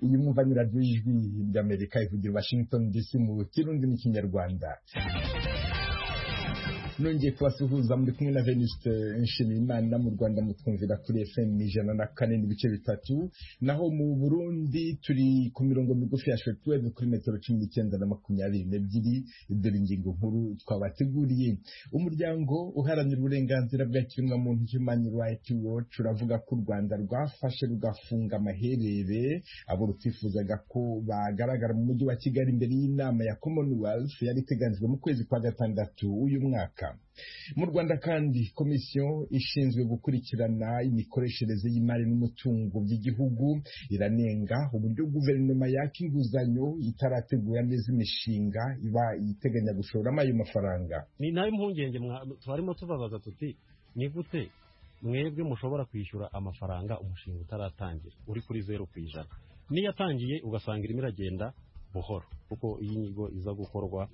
iyi mwumva ni radiyo ijwi ry'amerika ivugira washington dc mu kirundi n'ikinyarwanda nongeye kubasuhuza muri kumwe na veniste nshimiyimana mu rwanda mutwumvira kuri fm ijana na kane n'ibice bitatu naho mu burundi turi ku mirongo migufi ya shortwave kuri metero cumi n'icyenda na makumyabiri n'ebyiri dore ingingo nkuru twabateguriye umuryango uharanira uburenganzira bwa kiremwamuntu human rights watch uravuga ko u rwanda rwafashe rugafunga amaherere abo rutifuzaga ko bagaragara mu mujyi wa kigali imbere y'inama ya commonwealth yari iteganijwe mu kwezi kwa gatandatu uyu mwaka mu rwanda kandi komisiyo ishinzwe gukurikirana imikoreshereze y'imari n'umutungo by'igihugu iranenga uburyo guverinoma yaka inguzanyo itarategura neza imishinga iba iteganya gushoramo ayo mafaranga ni nayo mpungenge twarimo tubabaza tuti ni gute mwebwe mushobora kwishyura amafaranga umushinga utaratangira uri kuri zeru ku ijana niyo atangiye ugasanga irimo iragenda buhoro kuko iyo inyigo iza gukorwa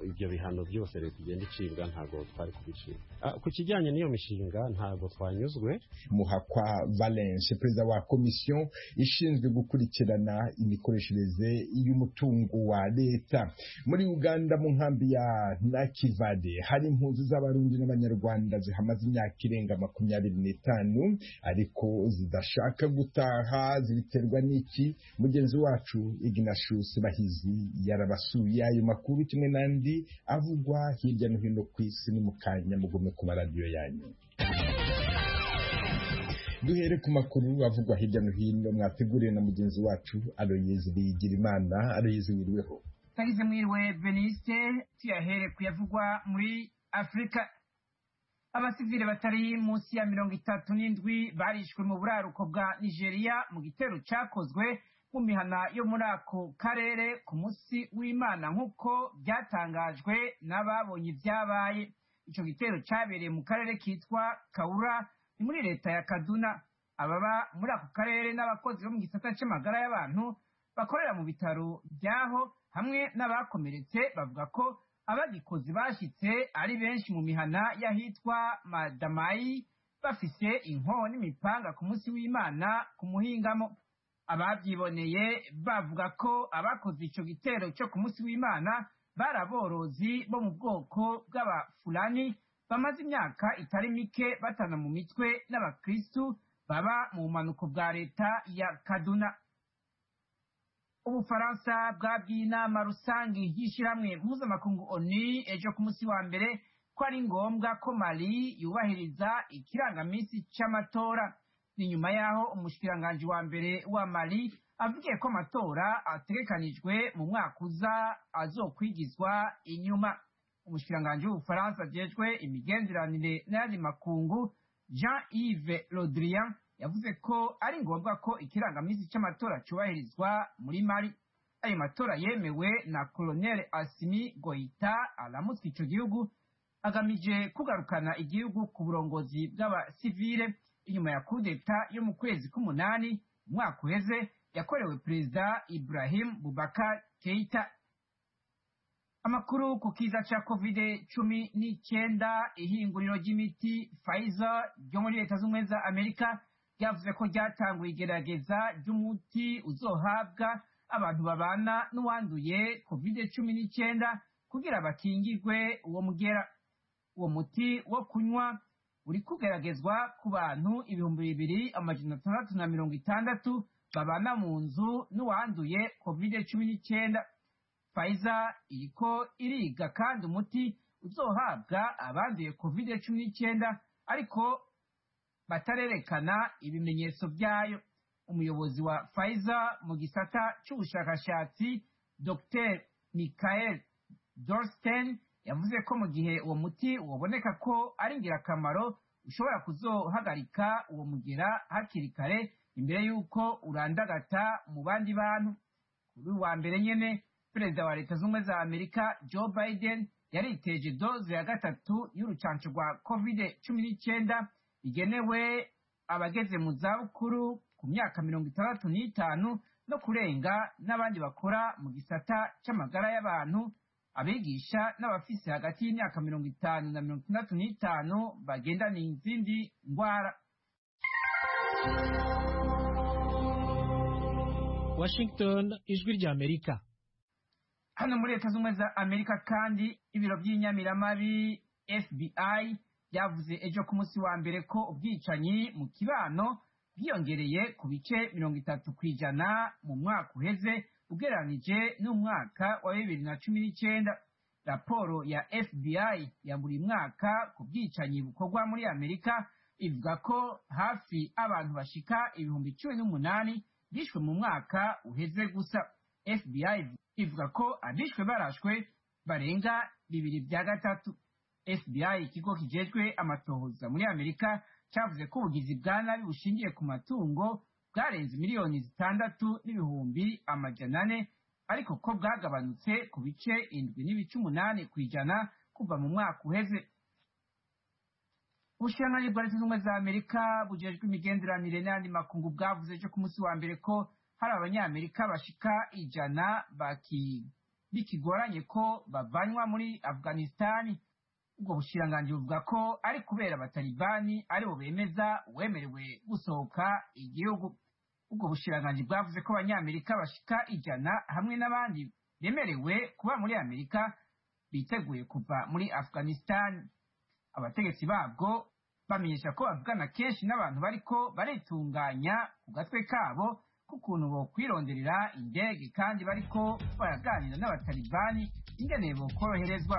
ibyo bihano byose leta igenda icibwa ntabwo twari kubicibwa ku kijyanye n'iyo mishinga ntabwo twanyuzwe muhakwa valence perezida wa komisiyo ishinzwe gukurikirana imikoreshereze y'umutungo wa leta muri uganda mu nkambi ya nakivade hari impunzi z'abarundi n'abanyarwanda zihamaze imyaka irenga makumyabiri n'itanu ariko zidashaka gutaha zibiterwa n'iki mugenzi wacu ignashus bahizi yarabasuye ayo makuru kimwe n'andi avugwa hirya no hino ku isi ni mu kanya mugome ku maradiyo yanyu duhere ku makuru avugwa hirya no hino mwateguriwe na mugenzi wacu aroyezi biyigirimana aroyezi wiriweho tarize mwiriwe veniste tuyahere kuyavugwa muri afurika abasivile batari munsi ya mirongo itatu n'indwi barishwe mu buraruko bwa nigeria mu gitero cyakozwe mu mihana yo muri ako karere ku munsi w'imana nk'uko byatangajwe n'ababonye ibyabaye icyo gitero cyabereye mu karere kitwa kawura ni muri leta ya kaduna ababa muri ako karere n'abakozi bo mu gisata cy'amagara y'abantu bakorera mu bitaro byaho hamwe n'abakomeretse bavuga ko abagikozi bashyitse ari benshi mu mihana y'ahitwa madamayi bafise inkoho n'imipanga ku munsi w'imana ku muhingamo ababyiboneye bavuga ko abakoze icyo gitero cyo ku munsi w'imana bari aborozi bo mu bwoko bw'abafurani bamaze imyaka itari mike batana mu mitwe n'abakirisitu baba mu bumanuko bwa leta ya kaduna ubufaransa bwabwiye inama rusange y'ishyirahamwe mpuzamakungu oni ejo ku munsi wa mbere ko ari ngombwa ko mali yubahiriza ikirangaminsi cy'amatora ni nyuma y'aho umushikiranganji wa mbere wa mali avugiye ko amatora ategekanijwe mu mwaka uza azokwigizwa inyuma umushikiranganji w'ubufaransa agejwe imigenderanire n'ayandi makungu jean yves rodrian yavuze ko ari ngombwa ko ikirangaminsi cy'amatora cyubahirizwa muri mali ayo matora yemewe na colonel asimi goita aramutse icyo gihugu agamije kugarukana igihugu ku burongozi bw'abasivile inyuma ya kudeta yo mu kwezi k'umunani umwaka uheze yakorewe perezida ibrahim bubakar keita amakuru ku kiza cya covid cumi n'icyenda ihinguriro ry'imiti pfizer ryo muri leta z'ubumwe za amerika ryavuze ko ryatanguye igerageza ry'umuti uzohabwa abantu babana n'uwanduye covid cumi n'icyenda kugira bakingirwe uwo mugera uwo muti wo kunywa uri kugaragazwa ku bantu ibihumbi bibiri amajana atandatu na mirongo itandatu babana mu nzu n'uwanduye kovide cumi n'icyenda fayiza iriko iriga kandi umuti uzohabwa abanduye kovide cumi n'icyenda ariko batarerekana ibimenyetso byayo umuyobozi wa fayiza mu gisata cy'ubushakashatsi dr michael dorsten yavuze ko mu gihe uwo muti waboneka ko ari ingirakamaro ushobora kuzohagarika uwo mugera hakiri kare imbere y'uko urandagata mu bandi bantu kuri wa mbere nyine perezida wa leta z'ubumwe za amerika joe biden yariteje doze ya gatatu y'urucanco rwa covid cumi n'icyenda igenewe abageze mu zabukuru ku myaka mirongo itandatu n'itanu no kurenga n'abandi bakora mu gisata cy'amagara y'abantu abigisha n'abafise hagati y'imyaka mirongo itanu na mirongo itandatu n'itanu bagendana izindi ndwara washington ijwi ry'amerika hano muri leta z'ubumwe za amerika kandi ibiro by'inyamiramabi fbi byavuze ejo ku munsi wa mbere ko ubwicanyi mu kibano bwiyongereye ku bice mirongo itatu ku ijana mu mwaka uheze ugereranyije n'umwaka wa bibiri na cumi n'icyenda raporo ya fbi ya buri mwaka ku bwicanyi bukorwa muri amerika ivuga ko hafi abantu bashika ibihumbi cumi n'umunani bishwe mu mwaka uheze gusa fbi ivuga ko abishwe barashwe barenga bibiri bya gatatu fbi ikigo kijejwe amatohoza muri amerika cyavuze ko ubugizi bwa nabi bushingiye ku matungo bwarenze miliyoni zitandatu n'ibihumbi amajana ane ariko ko bwagabanutse ku bice indwi n'ibice umunani ku ijana kuva mu mwaka uheze ubushiranganyi bwa leta z'ubumwe za amerika bujejwe imigenderanire n'andi makungu bwavuze ejo ku munsi wa mbere ko hari abanyamerika bashika ijana bikigoranye ko bavanywa muri afghanistan ubwo bushiranganji buvuga ko ari kubera abatalibani aribo bemeza uwemerewe gusohoka igihugu ubwo bushiranganji bwavuze ko abanyamerika bashika ijana hamwe n'abandi bemerewe kuba muri amerika biteguye kuva muri afghanistan abategetsi babwo bamenyesha ko bavugana kenshi n'abantu bariko baritunganya ku gatwe kabo k'ukuntu bokwirondera indege kandi bariko baraganira n'abatalibani ingene bokoroherezwa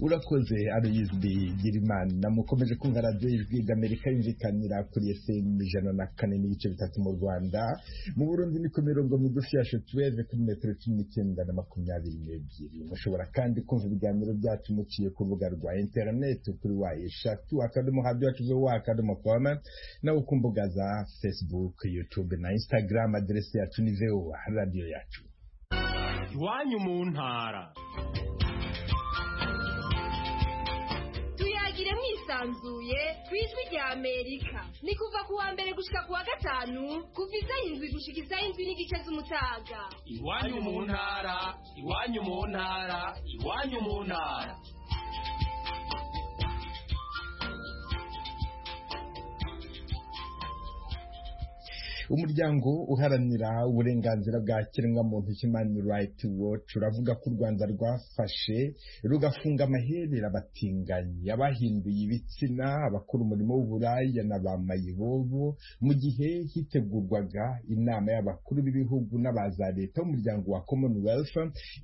urakoze ariyizwi girimana mukomeje kumva radiyo y'ijwi ry'amerika yumvikanira kuri fm ijana na kane n'ibice bitatu mu rwanda mu burundi ni ku mirongo migufi ya shetuweve kuri metero cumi n'icyenda na makumyabiri n'ebyiri mushobora kandi kumva ibiganiro byacu muciye ku rubuga rwa interineti kuri wa eshatu akadomo hadi wacu zo wa akadomo koma nawe ku mbuga za facebook youtube na instagram aderesi yacu ni voa radiyo yacu iwanyu mu ntara tuyagire mwisanzuye ku ijwi rya amerika ni kuva ku wa mbere gushika ku wa gatanu kuva iz'indwi gushika iz'indwi n'igice z'umutaga iwanyu mu ntara iwanyu mu ntara iwanyu mu ntara umuryango uharanira uburenganzira bwa kiremwamuntu human rights watch uravuga ko u rwanda rwafashe rugafunga amaherera abatinganyi abahinduye ibitsina abakora umurimo w'uburaya na ba mayibobo mu gihe hitegurwaga inama y'abakuru b'ibihugu n'aba za leta b'umuryango wa commonwealth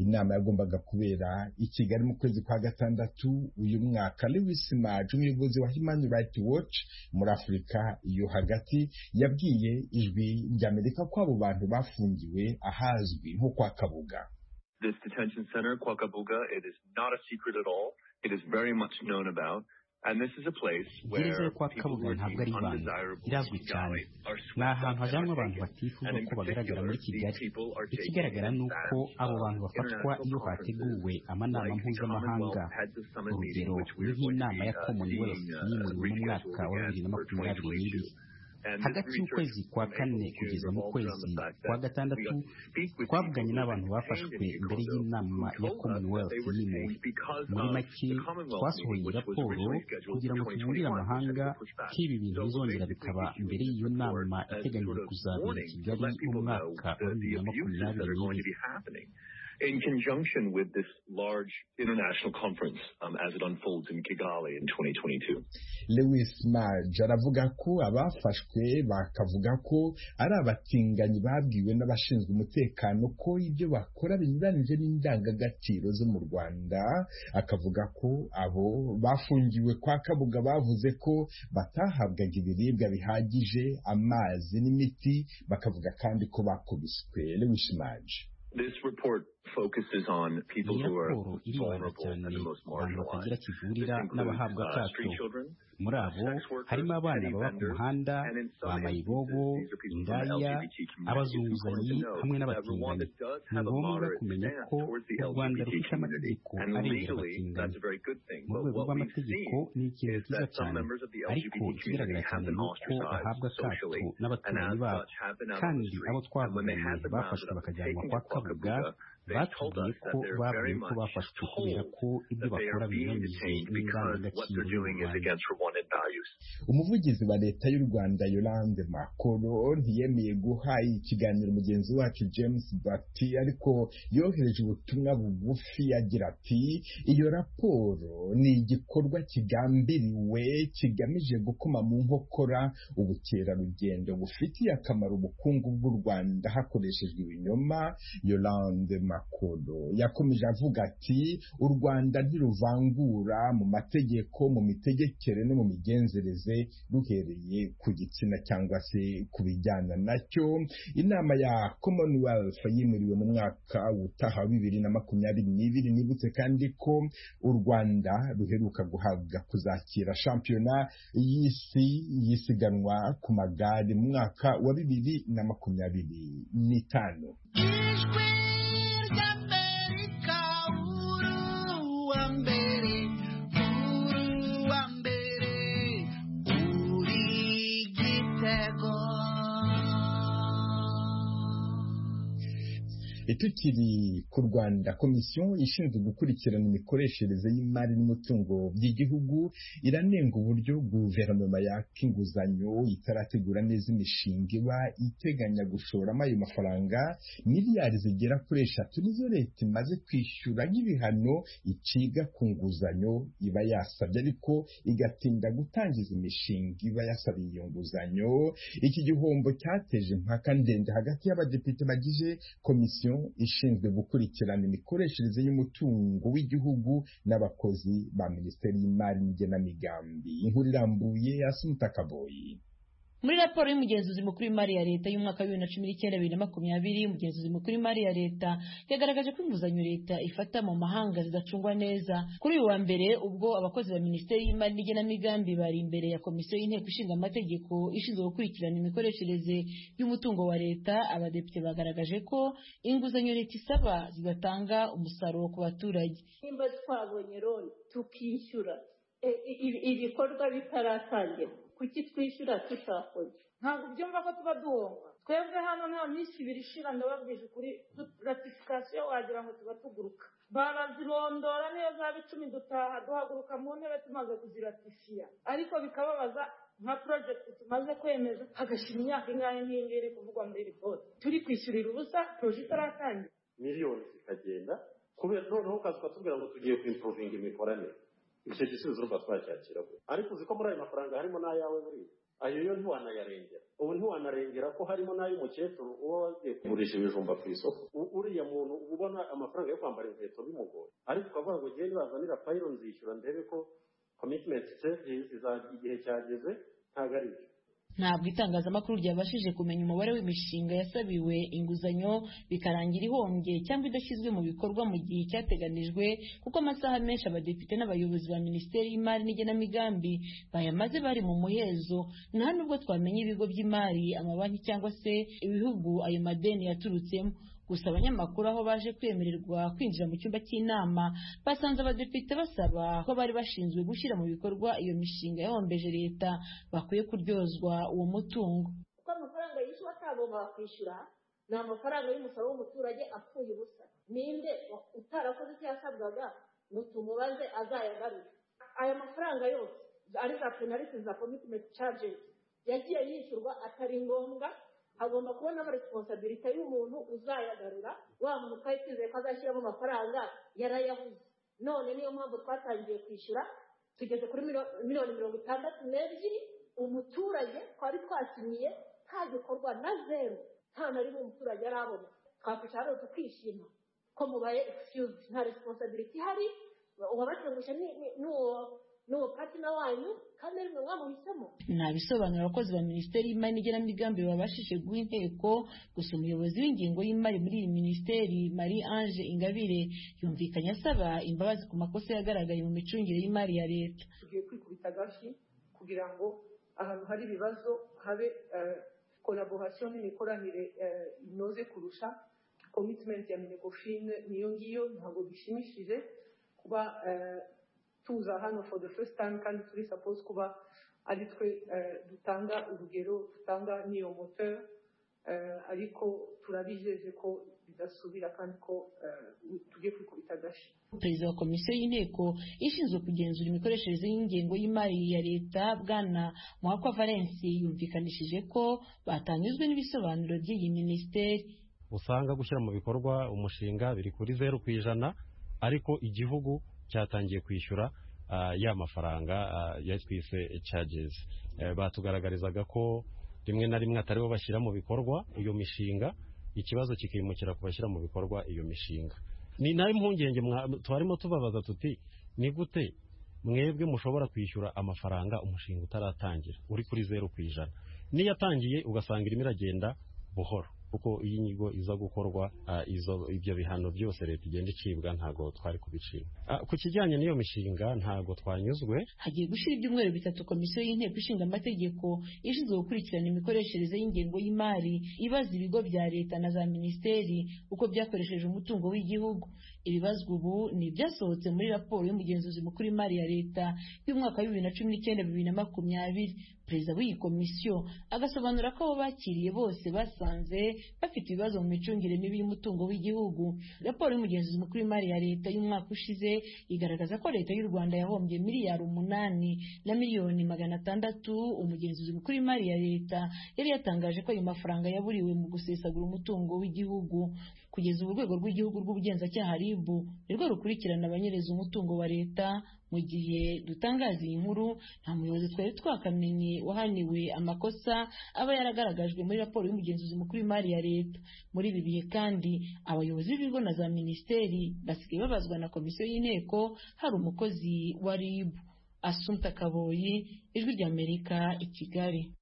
inama yagombaga kubera i kigali mu kwezi kwa gatandatu uyu mwaka lewis maj umuyobozi wa human rights watch muri afurika yo hagati yabwiye ijwi ry'amerika ko abo bantu bafungiwe ahazwi nko kwa kabuga this detention center, Kwakabuga, it is not a secret at all. It is very much known about. And this is a place gereza yo where kwa people kabuga ntabwo ari working ibanga undesirable irazwi cyane are ni swooped ahantu up and hajanwa are abantu taken. batifuza And in ko bagaragara particular, muri kigali these people are taken ikigaragara ni uko advantage abo of bantu bafatwa international iyo conferences hateguwe amanama like the mpuzamahanga Commonwealth had the summit meeting, urugero which we ni are going to nk'inama be, ya uh, commonwealth seeing, uh, yimuriwe mu rescheduled mwaka wa again bibiri na for makumyabiri 2022. n'ibiri And this hagati research y'ukwezi kwa from April kane to June kugeza mu revolves around kwezi the fact kwa that we gatandatu got to speak with twavuganye people who n'abantu were detained bafashwe in April imbere though, y'inama who ya told us that commonwealth they were yimuwe detained because muri of make the Commonwealth meeting, twasohoye which was raporo originally scheduled kugira for ngo tuburire 2021, which had amahanga been pushed back. ko ibi bintu So bizongera basically, bikaba issuing mbere this y'iyo report nama as a sort iteganyijwe of kuzabera i warning to kigali let people know umwaka wa the, the bibiri na abuses that makumyabiri are going to n'ibiri be happening. In conjunction with this large international conference um, as it unfolds in Kigali in 2022. lewis maj aravuga ko abafashwe bakavuga ko ari abatinganyi babwiwe n'abashinzwe umutekano ko ibyo bakora binyuranyije n'indangagaciro zo mu rwanda akavuga ko abo bafungiwe kwa kabuga bavuze ko batahabwaga ibiribwa bihagije amazi n'imiti bakavuga kandi ko bakubiswe lewis maj This report focuses on people iyi who are raporo iribanda vulnerable cyane and the most ku bantu marginalized. batagira This kivurira includes n'abahabwa uh, akato street children, muri abo sex workers, harimo abana petty baba ku vendors, muhanda and in some bamayibobo instances, these are people from the indaya LGBT community. It's important abazunguzanyi to note hamwe that Rwanda n'abatinganyi does ni have a ngombwa moderate kumenya stance ko towards the u rwanda LGBT rufite community, amategeko and arengera legally, that's abatinganyi a very good thing. mu But rwego what we've rw'amategeko seen ni ikintu is cyiza that some cyane members of the ariko LGBT ikigaragara community have cyane been ni uko ostracized bahabwa akato socially, and n'abaturanyi as babo such have been out on the kandi abo streets. And when they twavuganiye have been rounded bafashwe up and bakajyanwa taken to kwa kabuga Kwakabuga, batubwiye ko babonye ko bafashwe kubera ko ibyo that they bakora are being binyuranyije detained because what n'indangagaciro y'u they're doing is Rwanda against Rwandan values. umuvugizi wa leta y'u rwanda yolande makoro ntiyemeye guha ikiganiro mugenzi wacu james bati ariko yohereje ubutumwa bugufi agira ati iyo raporo ni igikorwa kigambiriwe kigamije gukoma mu nkokora ubukerarugendo bufitiye akamaro ubukungu bw'u rwanda hakoreshejwe ibinyoma yolande makoro yakomeje avuga ati u rwanda ntiruvangura mu mategeko mu mitegekere no mu migenzereze ruhereye ku gitsina cyangwa se ku bijyana nacyo inama ya commonwealth yimuriwe mu mwaka utaha wa bibiri na makumyabiri n'ibiri nibutse kandi ko u rwanda ruheruka guhabwa kuzakira shampiyona y'isi y'isiganwa ku magare mu mwaka wa bibiri na makumyabiri n'itanu tukiri ku rwanda komisiyo ishinzwe gukurikirana imikoreshereze y'imari n'umutungo by'igihugu iranenga uburyo guverinoma yaka inguzanyo itarategura neza imishinga iba iteganya gushoramo ayo mafaranga miliyari zigera kuri eshatu nizo leta imaze kwishyura nk'ibihano iciga ku nguzanyo iba yasabye ariko igatinda gutangiza imishinga iba yasabiye iyo nguzanyo iki gihombo cyateje impaka ndende hagati y'abadepite bagize komisiyo ishinzwe gukurikirana imikoreshereze y'umutungo w'igihugu n'abakozi ba minisiteri y'imari n'igenamigambi inkuru irambuye asumuta kaboyi muri raporo y'umugenzuzi mukuru w'imari ya leta y'umwaka wa bibiri na cumi n'icyenda bibiri na makumyabiri umugenzuzi mukuru w'imari ya leta yagaragaje ko inguzanyo leta ifata mu mahanga zidacungwa neza kuri uyu wa mbere ubwo abakozi ba minisiteri y'imari n'igenamigambi bari imbere ya komisiyo y'inteko ishinga amategeko ishinzwe gukurikirana imikoreshereze y'umutungo wa leta abadepite bagaragaje ko inguzanyo leta isaba zidatanga umusaruro ku baturage nimba twabonye loni tukishyura e- i- i- ibikorwa bitaratangira kuki twishyura tutakoze ntabwo byumva ko tuba duhomba twebwe hano nta minsi ibiri ishira ndababwije ukuri du- ratifikasiyo wagira ngo tuba tuguruka barazirondora niyo zaba icumi dutaha duhaguruka mu ntebe tumaze kuziratifiya ariko bikababaza nka porojegiti tumaze kwemeza hagashira imyaka ingahe nk'iyi ngiyi iri kuvugwa muri ripoti turi kwishyurira ubusa poroje itaratangira miliyoni zikagenda kubera noneho ukaza ukatubwira ngo tugiye kwimpuvinga imikoranire icyo gisubizo urumva twacyakira gute ariko uzi ko muri ayo mafaranga harimo n'ayawe buriya ayo yo ntiwanayarengera ubu ntiwanarengera ko harimo n'ay'umukecuru uba wagiye kugurisha ibijumba ku isoko U- uriya muntu uba ubona amafaranga yo kwambara inkweto bimugoye ariko ukavuga ngo ngewe nibazanira payiro nzishyura ndebe ko komitimenti sevizi igihe cyageze ntabwo ari byo ntabwo itangazamakuru ryabashije kumenya umubare w'imishinga yasabiwe inguzanyo bikarangira ihombye cyangwa idashyizwe mu bikorwa mu gihe cyateganijwe kuko amasaha menshi abadepite n'abayobozi ba minisiteri y'imari n'igenamigambi bayamaze bari mu muhezo nta nubwo twamenya ibigo by'imari amabanki cyangwa se ibihugu ayo madeni yaturutsemo gusa abanyamakuru aho baje kwemererwa kwinjira mu cyumba cy'inama basanze abadepite basaba ko bari bashinzwe gushyira mu bikorwa iyo mishinga yahombeje leta bakwiye kuryozwa uwo mutungo kuko amafaranga yishyuwe atagomba kwishyura ni amafaranga y'umusoro w'umuturage apfuye ubusa ninde wa- utarakoze icyo yasabwaga ngo tumubaze azayagarure aya mafaranga yose ari za penaliti za komitimenti cajezi yagiye yishyurwa atari ngombwa hagomba kubonamo resiponsabilite y'umuntu uzayagarura wa muntu twari twizeye ko azashyiramo amafaranga yarayabuze none niyo mpamvu twatangiye kwishyura tugeze kuri miliyoni miliyoni mirongo itandatu n'ebyiri umuturage twari twasinyiye nta gikorwa na zeru nta na rimwe umuturage arabona twakwicara hano tukishima ko mubaye excuse nta responsability ihari uwabatungusha ni- ni- n'uwo n'uwo patina wanyu kandi ari mwe mwamuhisemo nta bisobanuro abakozi ba minisiteri y'imari n'igenamigambi babashije guha inteko gusa umuyobozi w'ingengo y'imari muri iyi minisiteri marie ange ingabire yumvikanye asaba imbabazi ku makosa yagaragaye mu micungire y'imari ya leta tugiye kwikubita agashi kugira ngo ahantu hari ibibazo habe koraborasiyo n'imikoranire eh, inoze kurusha komitimenti ya minegofine niyo ngiyo ntabwo bishimishije kuba eh, tuza hano for the first time kandi turi suppose kuba ari twe eh, dutanga urugero dutanga n'iyo moteur ariko turabijeje ko bidasubira kandi ko tugiye kwikubita agashi perezida wa komisiyo y'inteko ishinzwe kugenzura imikoreshereze y'ingengo y'imari ya leta bwana muhakwa valence yumvikanishije ko batanyuzwe n'ibisobanuro by'iyi minisiteri usanga gushyira mu bikorwa umushinga biri kuri zeru ku ijana ariko igihugu cyatangiye kwishyura ya mafaranga ya twise cagezi batugaragarizaga ko rimwe na rimwe atari bo bashyira mu bikorwa iyo mishinga ikibazo kikimukira ku bashyira mu bikorwa iyo mishinga ni nayo impungenge twarimo tubabaza tuti ni gute mwebwe mushobora kwishyura amafaranga umushinga utaratangira uri kuri zeru ku ijana n'iyo atangiye ugasanga irimo iragenda buhoro kuko iyo inyigo iza gukorwa ibyo bihano byose leta igenda icibwa ntabwo twari kubicibwa ku kijyanye n'iyo mishinga ntabwo twanyuzwe hagiye gushyira ibyumweru bitatu komisiyo y'inteko ishinga amategeko ishinzwe gukurikirana imikoreshereze y'ingengo y'imari ibaza ibigo bya leta na za minisiteri uko byakoresheje umutungo w'igihugu ibibazwa ubu ni ibyasohotse muri raporo y'umugenzuzi mukuru w'imari ya leta y'umwaka w'ibibiri na cumi n'icyenda bibiri na makumyabiri perezida w'iyi komisiyo agasobanura ko abo bakiriye bose basanze bafite ibibazo mu micungire mibi y'umutungo w'igihugu raporo y'umugenzuzi mukuru w'imari ya leta y'umwaka ushize igaragaza ko leta y'u rwanda yahombye miliyari umunani na miliyoni magana atandatu umugenzuzi mukuru w'imari ya leta yari yatangaje ko ayo mafaranga yaburiwe mu gusesagura umutungo w'igihugu kugeza ubu urwego rw'igihugu rw'ubugenzacyaha ribu nirwo rukurikirana abanyereza umutungo wa leta mu gihe dutangaza iyi nkuru nta muyobozi twari twakamenye wahaniwe amakosa aba yaragaragajwe muri raporo y'umugenzuzi mukuru w'imari ya leta muri ibi bihe kandi abayobozi b'ibigo na za minisiteri basigaye babazwa na komisiyo y'inteko hari umukozi wa rib asumta kaboyi ijwi ry'amerika i kigali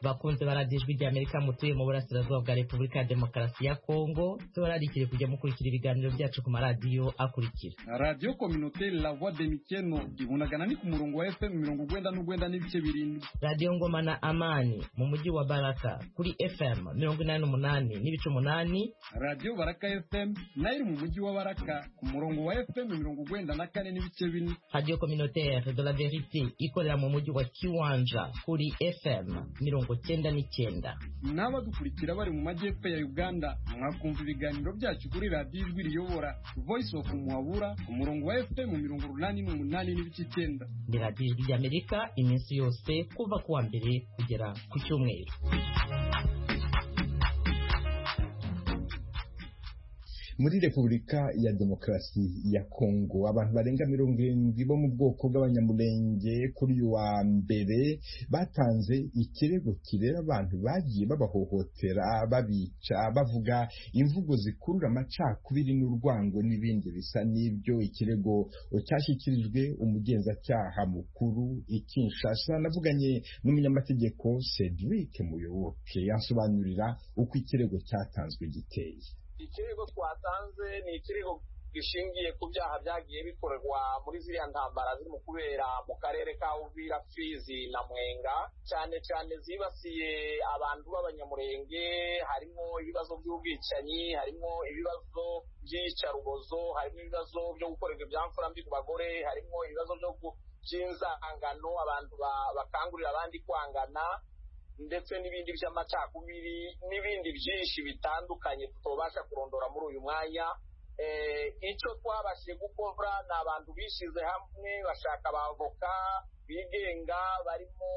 bakunze baradiyo ijwi ry'amerika mutuye mu burasirazuba bwa repubulika ya demokarasi ya kongo tubararikire kujya mukurikira ibiganiro byacu ku maradiyo akurikira radiyo kominoteri la voix de mikeno ibunagana ni ku murongo wa fm mirongo urwenda n'urwenda n'ibice birindwi radiyo ngoma na amani mu mujyi wa baraka kuri fm mirongo inani n'umunani n'ibice umunani radiyo baraka fm nayo iri mu mujyi wa baraka ku murongo wa fm mirongo urwenda na kane n'ibice bine radiyo kominoteri de la verite ikorera mu mujyi wa kiwanja kuri fm mirongo cyenda n'icyenda n'abadukurikira bari mu majyepfo ya uganda mwakumva ibiganiro byacu kuri radiyo ijwi riyobora voice of muhabura ku murongo wa fm mirongo urunani n'umunani n'ibice icyenda ni radiyo ijwi ry'amerika iminsi yose kuva ku wa mbere kugera ku cyumweru muri repubulika ya demokarasi ya kongo abantu barenga mirongo irindwi bo mu bwoko bw'abanyamurenge kuri uyu wa mbere batanze ikirego kireba abantu bagiye babahohotera babica bavuga imvugo zikurura amacakubiri n'urwango n'ibindi bisa n'ibyo ikirego cyashyikirijwe umugenzacyaha mukuru ikinshasa navuganye n'umunyamategeko cedric muyoboke yasobanurira uko ikirego cyatanzwe giteye ikirego twatanze ni ikirego gishingiye ku byaha byagiye bikorerwa muri ziriya ntambara zirimo kubera mu karere ka uvira fizi na mwenga cyane cyane zibasiye abantu b'abanyamurenge harimo ibibazo by'ubwicanyi harimo ibibazo by'iyicarubozo harimo ibibazo byo gukorerwa ibyamfurambi ku bagore harimo ibibazo by'inzangano abantu bakangurira abandi kwangana ndetse n'ibindi by'amacakubiri n'ibindi byinshi bitandukanye tutobasha kurondora muri uyu mwanya icyo twabashije gukora ni abantu bishyize hamwe bashaka abavoka bigenga barimo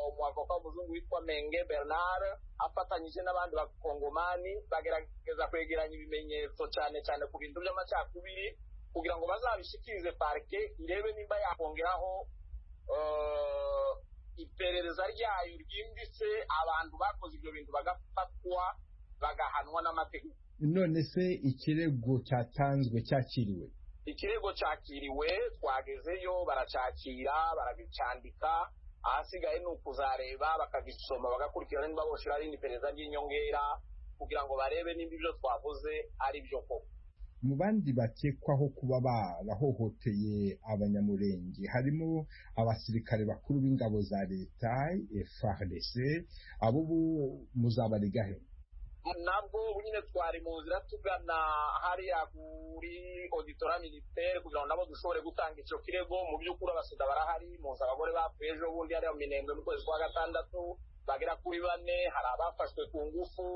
umwavoka w'umuzungu witwa menge bernard afatanyije n'abandi bakongomani bagerageza kwegeranya ibimenyetso cyane cyane ku bintu by'amacakubiri kugira ngo bazabishikirize parike irebe nimba yakongeraho iperereza ryayo ryimbitse abantu bakoze ibyo bintu bagafatwa bagahanwa n'amategeko none se ikirego cyatanzwe cyakiriwe ikirego cyakiriwe twagezeyo baracyakira baragicyandika ahasigaye ni ukuzareba bakagisoma bagakurikirana niba boshyira ari iperereza ry'inyongera kugira ngo barebe nimba ibyo twavuze ari byo koko mu bandi bakekwaho kuba barahohoteye abanyamurenge harimo abasirikare bakuru b'ingabo za leta FARDC abo muzabarega he nabwo nyine twari mu nzira tugana hariya kuri auditora militaire kugira ngo nabo dushobore gutanga icyo kirego mu by'ukuri abasida barahari impunzi abagore bapfuye ejo bundi hariya mu minembwe mu kwezi kwa gatandatu bagera kuri bane hari abafashwe ku ngufu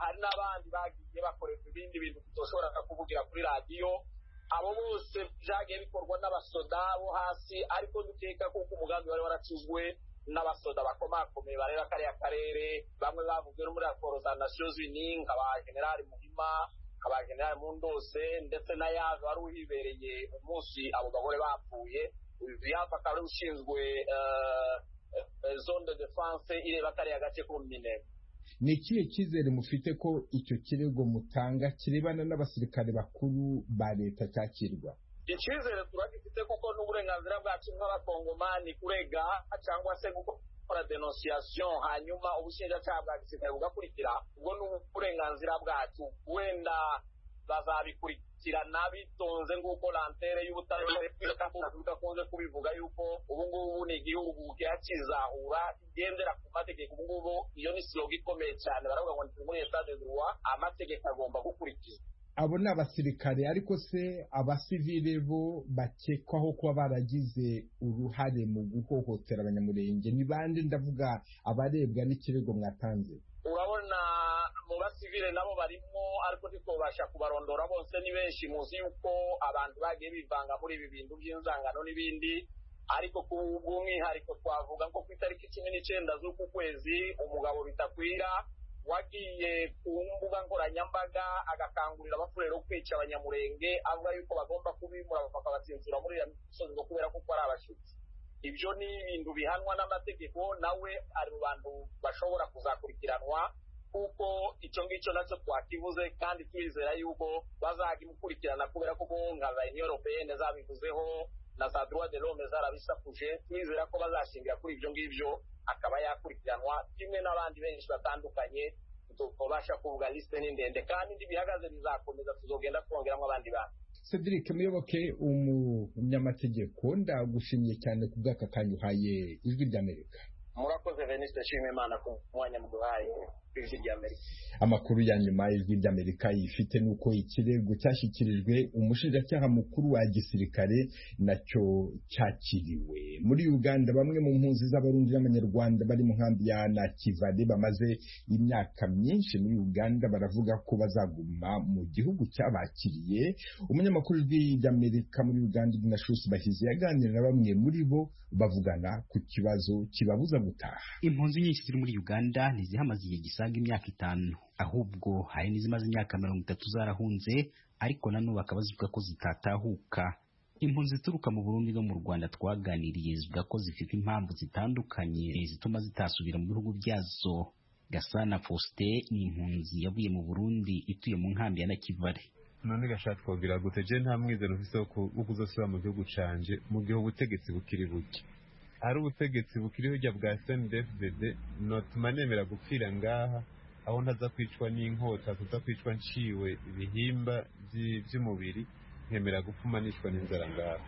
hari n'abandi bagiye bakorerwa ibindi bintu tutoshobora kuvugira kuri radiyo abo bose byagiye bikorwa n'abasoda bo hasi ariko dukeka kuko umugambi wari waracuzwe n'abasoda bakomakomeye bareba kariya karere bamwe bavuze no muri raporo za nations unies nka ba generali muhima nka ba generali mundose ndetse na yave wari uhibereye umunsi abo bagore bapfuye uyu yava akaba ari ushinzwe zone de defense ireba kariya gace ko mu minembwe ni ikihe cyizere mufite ko icyo kirego mutanga kirebana n'abasirikare bakuru ba leta cyakirwa icyizere turagifite kuko n'uburenganzira bwacu nk'abakongomani kurega cyangwa se gukora denosiyasiyo hanyuma ubushinjacyaha bwa gisirikare bugakurikira ubwo ni uburenganzira bwacu wenda bazabikurikirana bitonze nk'uko lantere y'ubutabera idakunze kubivuga yuko ubu ngubu ni igihugu kizahura igendera ku mategeko ubu ngubu iyo ni siroga ikomeye cyane baravuga ngo ni muri esitade duwa amategeko agomba gukurikizwa abo ni abasirikare ariko se abasivile bo bakekwaho kuba baragize uruhare mu guhohotera abanyamurenge ni bande ndavuga abarebwa n'ikirego mwatanze urabona mu basivile nabo barimo ariko ntitubasha kubarondora bose ni benshi muzi yuko abantu bagiye bivanga muri ibi bintu by'inzangano n'ibindi ariko ku bw'umwihariko twavuga ko ku itariki cumi n'icyenda z'uku kwezi umugabo bitakwira wagiye ku mbuga nkoranyambaga agakangurira abafurero kwica abanyamurenge avuga yuko bagomba kubimura bakabatsinzura muri iriya misozi ngo kubera kuko ari abashyitsi ibyo ni ibintu bihanwa n'amategeko nawe ari mu bantu bashobora kuzakurikiranwa kuko icyo ngicyo nacyo twakivuze kandi turizera yuko bazagimukurikirana kubera ko nka za iniyoropeyene zabivuzeho na za droit de l'homme zarabisakuje turizera ko bazashingira kuri ibyo ngibyo akaba yakurikiranwa kimwe n'abandi benshi batandukanye tubasha kuvuga lisite ni ndende kandi ntibihagaze bizakomeza tuzogenda twongeramo abandi bantu cedric muyoboke umunyamategeko ndagushimiye cyane ku bw'aka kanya uhaye ijwi ry'amerika murakoze veniste nshima imana ku mwanya muduhaye ijwi ry'amerika amakuru ya nyuma ijwi ry'amerika yifite ni uko ikirego cyashyikirijwe umushinjacyaha mukuru wa gisirikare nacyo cyakiriwe muri uganda bamwe mu mpunzi z'abarundi n'abanyarwanda bari mu nkambi ya nakivale bamaze imyaka myinshi muri uganda baravuga ko bazaguma mu gihugu cyabakiriye umunyamakuru ijwi ry'amerika muri uganda dinashusi bahizi yaganira na bamwe muri bo bavugana ku kibazo kibabuza gutaha impunzi nyinshi ziri muri uganda ntizihamaze igihe gisaga imyaka itanu ahubwo hari n'izimaze imyaka mirongo itatu zarahunze ariko nanone bakaba zivuga ko zitatahuka impunzi zituruka mu burundi no mu rwanda twaganiriye zivuga ko zifite impamvu zitandukanye zituma zitasubira mu bihugu byazo gasana faustin ni impunzi yavuye mu burundi ituye mu nkambi ya nakivale none gashaka twabwira gute je nta mwizero ufise wo kuzosubira mu gihugu canje mu gihe ubutegetsi bukiri buke hari ubutegetsi bukiri hirya bwa snbfdd notuma nemera gupfira ngaha aho ntaza kwicwa n'inkota tuza kwicwa nciwe ibihimba by'umubiri nkemera gupfuma nicwa n'inzara ngaha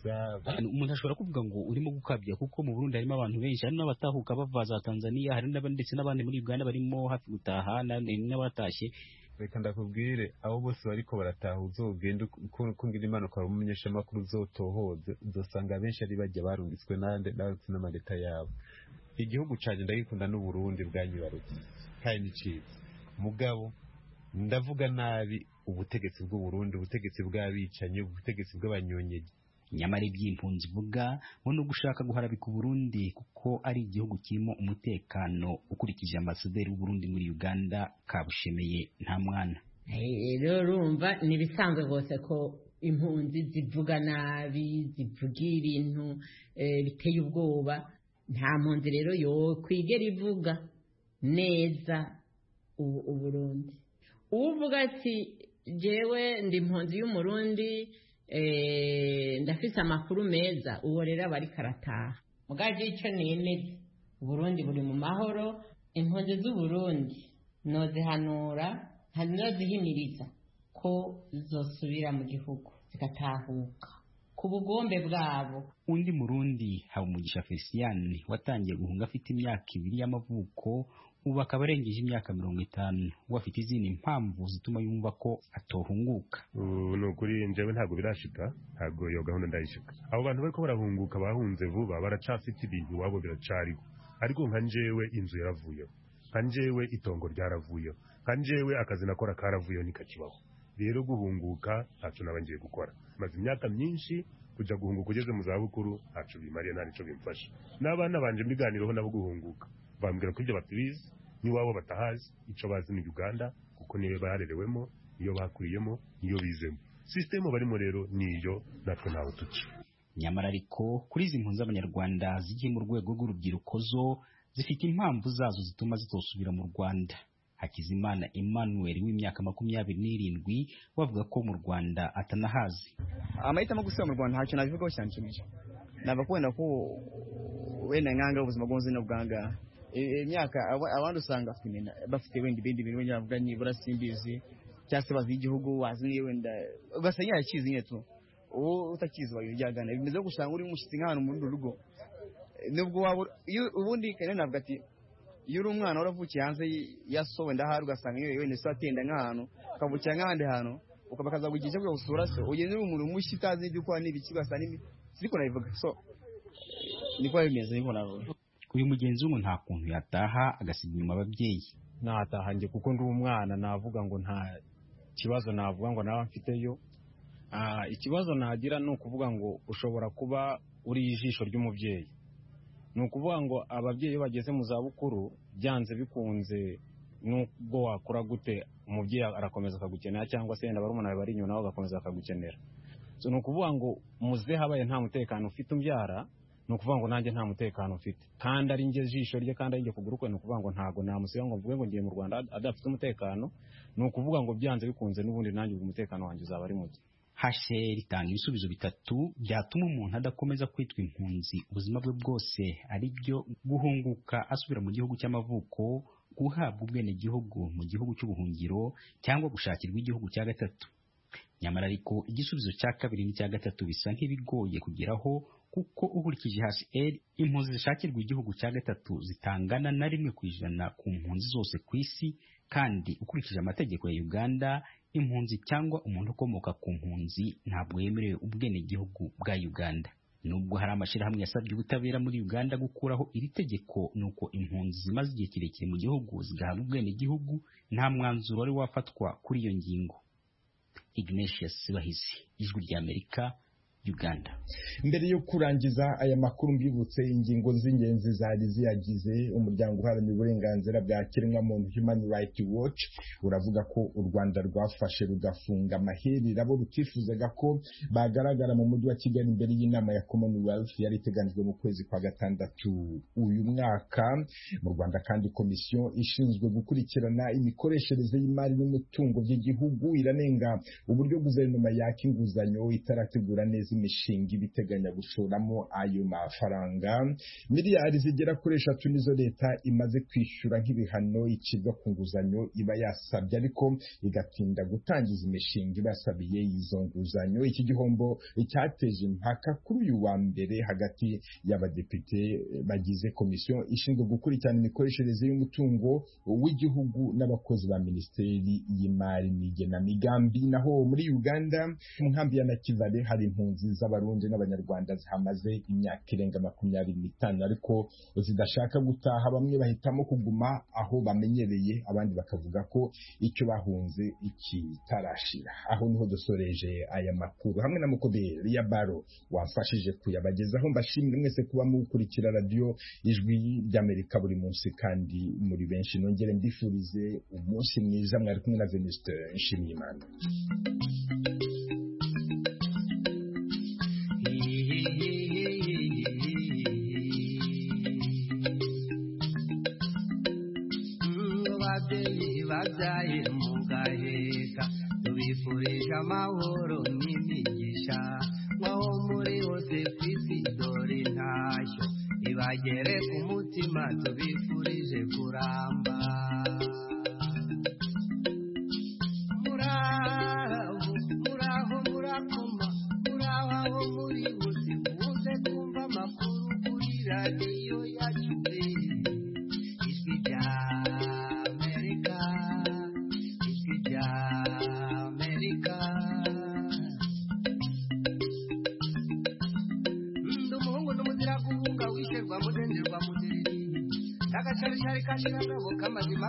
umuntu ashobora kuvuga ngo urimo gukabya kuko mu burundi harimo abantu benshi hari n'abatahuka bava za tanzania hari ndetse n'abandi muri uganda barimo hafi gutaha n'abatashye reka ndakubwire abo bose bariko barataha uzogenda ukungira imana ukaba umumenyeshamakuru uzotohoze uzosanga abenshi ari bajya barungitswe n'abarutse n'amaleta yabo igihugu canje ndagikunda n'uburundi bwanyibarutse kandi niciza mugabo ndavuga nabi ubutegetsi bw'uburundi ubutegetsi bw'abicanyi ubutegetsi bw'abanyonyeji nyamara iby'impunzi ivuga ngo ni ugushaka guharabika uburundi kuko ari igihugu kirimo umutekano ukurikije ambasaderi w'uburundi muri uganda kabushemeye nta mwana rero urumva ni ibisanzwe rwose ko impunzi zivuga nabi zivuga ibintu biteye ubwoba nta mpunzi rero yo kwigera ivuga neza uburundi uvuga ati jyewe ndi impunzi y'umurundi ndafise amakuru meza uwo rero aba ariko arataha mugajya icyo nemeze uburundi buri mu mahoro impunzi z'uburundi nozihanura nozihiniriza ko zosubira mu gihugu zigatahuka ku bugombe bwabo undi murundi habumugisha fesiyani watangiye guhunga afite imyaka ibiri y'amavuko ubu akaba arengeje imyaka mirongo itanu ubu afite izindi mpamvu zituma yumva ko atohunguka ubu ni ukuri njyewe ntabwo birashika ntabwo iyo gahunda ndayishika abo bantu bariko barahunguka bahunze vuba baracafite ibintu iwabo biracariho ariko nka njyewe inzu yaravuyeho nka njyewe itongo ryaravuyeho nka njyewe akazi nakora karavuyeho nikakibaho rero guhunguka ntacyo naba ngiye gukora maze imyaka myinshi kujya guhunguka ugeze mu zabukuru ntacu bimariye nta nicyo bimfasha n'abana banje mbiganireho nabo guhunguka bambwira ko ibyo batabizi n'iwabo batahazi icyo bazi ni uganda kuko niyo barerewemo niyo bakuriyemo niyo bizemo sisitemu barimo rero niyo natwe ntawe tuci nyamara ariko kuri izi mpunzi abanyarwanda zigiye mu rwego rw'urubyiruko zo zifite impamvu zazo zituma zitosubira mu rwanda hakizimana emmanuel w'imyaka makumyabiri n'irindwi bavuga ko mu rwanda atanahazi amahitamo gusubira mu rwanda ntacyo nabivugaho cyanshimisha nava kubona ko wenda nkanga ubuzima bw'ubuzima bwangaha imyaka abandi usanga bafite wenda ibindi bintu wenda bavuga nibura simbizi cyangwa se bazi igihugu wazi niyo wenda ugasanga yakizi nyine tu uwo utakizi wayo ryagana bimeze gusanga uri umushyitsi nk'ahantu muri uru rugo nubwo waba ubundi kare navuga ati iyo uri umwana waravukiye hanze yasowe ndahari ugasanga yewe wenda se atenda nk'ahantu ukavukira nk'ahandi hantu ukaba bakazagugira icyo gusura se ugenda uri umuntu mushya utazi ibyo ukora n'ibiki ugasanga siko nabivuga so niko bimeze niko navuga uyu mugenzi w'umuntu nta kuntu yataha agasiga inyuma ababyeyi nataha njye kuko ndi umwana navuga ngo nta kibazo navuga ngo nawe mfiteyo ikibazo nagira ni ukuvuga ngo ushobora kuba uri ijisho ry'umubyeyi ni ukuvuga ngo ababyeyi iyo bageze mu zabukuru byanze bikunze nubwo wakora gute umubyeyi arakomeza akagukenera cyangwa se yenda barumuna bari inyuma nawe agakomeza akagukenera ni ukuvuga ngo muze habaye nta mutekano ufite umbyara ni ukuvuga ngo nanjye nta mutekano mfite kandi ari njye jisho rye kandi ari njye kuguru kwe ni ukuvuga ngo ntabwo namusiga ngo mvuge ngo ngiye mu rwanda adafite umutekano ni ukuvuga ngo byanze bikunze n'ubundi nanjye umutekano wanjye uzaba ari muke hashe ritanga ibisubizo bitatu byatuma umuntu adakomeza kwitwa impunzi ubuzima bwe bwose ari byo guhunguka asubira mu gihugu cy'amavuko guhabwa ubwenegihugu mu gihugu cy'ubuhungiro cyangwa gushakirwa igihugu cya gatatu nyamara ariko igisubizo cya kabiri n'icya gatatu bisa nk'ibigoye kugeraho kuko ukurikije HL impunzi zishakirwa igihugu cya gatatu zitangana na rimwe ku ijana ku mpunzi zose ku isi kandi ukurikije amategeko ya Uganda impunzi cyangwa umuntu ukomoka ku mpunzi ntabwo yemerewe ubwenegihugu bwa Uganda nubwo hari amashyirahamwe yasabye ubutabera muri Uganda gukuraho iri tegeko nuko impunzi zimaze igihe kirekire mu gihugu zigahabwa ubwenegihugu nta mwanzuro wari wafatwa kuri iyo ngingo Ignatius Bahizi ijwi ry'Amerika Uganda mbere yo kurangiza aya makuru mbibutse ingingo z'ingenzi zari ziyagize umuryango uharanira uburenganzira bwa kiremwamuntu Human Rights Watch uravuga ko u Rwanda rwafashe rugafunga amaherera bo rutifuzaga ko bagaragara mu mujyi wa Kigali imbere y'inama ya Commonwealth yari iteganijwe mu kwezi kwa gatandatu uyu mwaka mu Rwanda kandi komisiyo ishinzwe gukurikirana imikoreshereze y'imari n'umutungo by'igihugu iranenga uburyo guverinoma yaka inguzanyo itarategura neza imishinga ibiteganya gushoramo ayo mafaranga miliyari zigera kuri eshatu nizo leta imaze kwishyura nk'ibihano icibwa ku nguzanyo iba yasabye ariko igatinda gutangiza imishinga ibasabiye izo nguzanyo iki gihombo cyateje impaka kuri uyu wa mbere hagati y'abadepite bagize komisiyo ishinzwe gukurikirana imikoreshereze y'umutungo w'igihugu n'abakozi ba minisiteri y'imari n'igenamigambi naho muri uganda mu nkambi ya nakivale hari impunzi z'abarundi n'abanyarwanda zihamaze imyaka irenga makumyabiri n'itanu ariko zidashaka gutaha bamwe bahitamo kuguma aho bamenyereye abandi bakavuga ko icyo bahunze kitarashira aho niho dusoreje aya makuru hamwe na mukoberi ya baro wamfashije kuyabagezaho mbashimire mwese kuba mukurikira radiyo ijwi ry'amerika buri munsi kandi muri benshi nongere mbifurize umunsi mwiza mwari kumwe na venuste nshimiyimana babyaye mugaheka tubifurije amahoro n'imigisha nkaho muri hose ku isi dore ntashyo ibagere ku mutima tubifurije kuramba Yeah. kashira kabo kamazima